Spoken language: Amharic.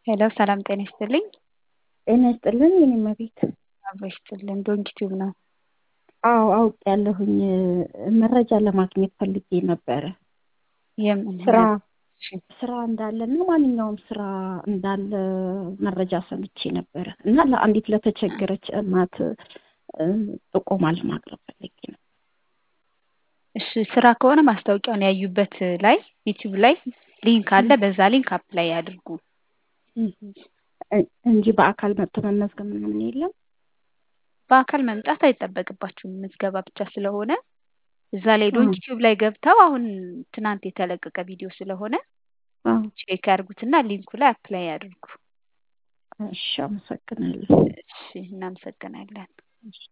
ሄሎ ሰላም ጤና ይስጥልኝ። ጤና ይስጥልን የኔ እመቤት። አብሮ ይስጥልን። ዶንኪቲዩብ ነው። አዎ አውቄያለሁኝ። መረጃ ለማግኘት ፈልጌ ነበረ። የምን ስራ እሺ፣ ስራ እንዳለና ማንኛውም ስራ እንዳለ መረጃ ሰምቼ ነበረ እና ለአንዲት ለተቸገረች እናት እ፣ ጥቆማ ለማቅረብ ፈልጌ ነው። እሺ ስራ ከሆነ ማስታወቂያውን ያዩበት ላይ ዩቲዩብ ላይ ሊንክ አለ። በዛ ሊንክ አፕላይ ያድርጉ። እ- እንጂ በአካል መጥቶ መመዝገብ ምናምን የለም። በአካል መምጣት አይጠበቅባችሁም። ምዝገባ ብቻ ስለሆነ እዛ ላይ አዎ። ዶንኪ ቲዩብ ላይ ገብተው አሁን ትናንት የተለቀቀ ቪዲዮ ስለሆነ አዎ። ቼክ ያድርጉትና ሊንኩ ላይ አፕላይ ያድርጉ። እሺ፣ አመሰግናለሁ። እሺ፣ እናመሰግናለን።